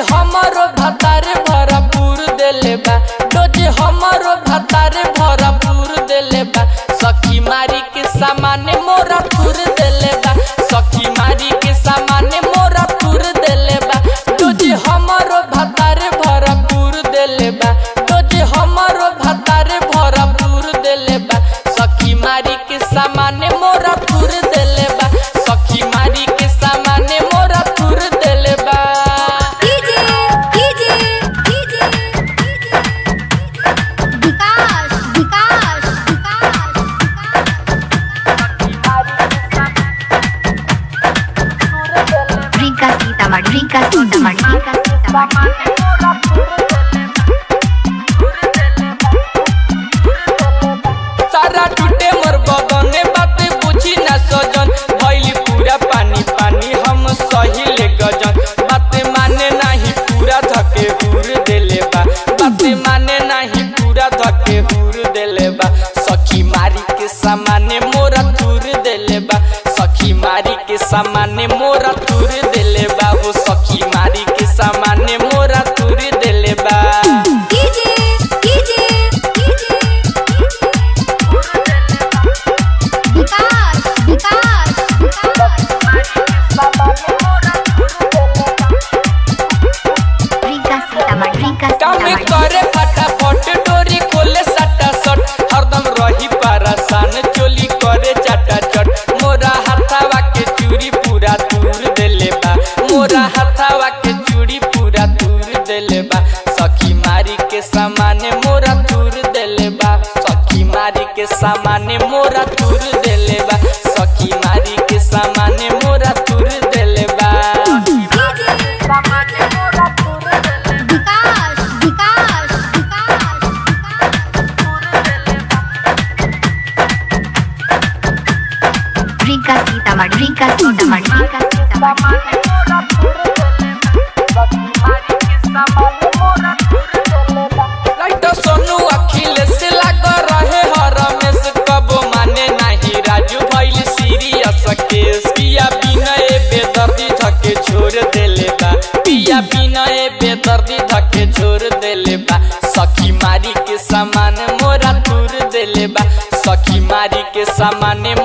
हमारो भतारे भरपूर देले बा डोज हमारो भतारे भरपूर देले बा सखी मारी के सामाने मोरा थूर देले बा सखी मारी के सामाने मोरा थूर देले बा डोज हमारो भतारे भरपूर देले बा डोज हमारो भतारे भरपूर देले बा सखी मारी के सामाने मोरा थूर देले बा सखी मारी के सामाने मोरा थूर देले बा DJ DJ DJ Vikas Vikas Vikas Rinka Sitamarhi, Rinka Sitamarhi, Rinka Sitamarhi. सारा टूटे मोर बगने बात बुझी ना सजन भइली पूरा पानी पानी हम सही ले गजन बात माने नाही पूरा धके हुर देले बा बात माने नाही पूरा धके हुर देले बा सखी मारी के सामाने मोरा तुर देले बा सखी मारी के सामाने मोरा तुर देले बा वो सखी मारी के सामाने मोरा तुर देले बा DJ DJ DJ Vikas Vikas Rinka Sitamarhi, Rinka काम Sitamarhi. करे फटाफट डोरी खोले सटा सट हरदम रही परेशान चोली करे चटा चट मोरा हाथावा के चूड़ी पूरा दूर देले बा मोरा हाथावा के चूड़ी पूरा दूर देले बा सखी मारी के सामाने मोरा दूर देले बा सखी मारी के सामाने मोरा दूर देले बा सखी मारी के सामाने मोरा दूर देले बा Vikas Vikas Rinka Sitamarhi, Rinka Sitamarhi, Rinka Sitamarhi. Light Sonu Akhilesh लाग रहे हर रमेश कबो माने नाही राजू भइल सीरियस केस पिया बिनय बेदर्दी धके छोड़ देले बा पिया बिनय बेदर्दी धके छोड़ देले बा सखी मारी के सामान मोरा दूर देले बा सखी मारी के सामान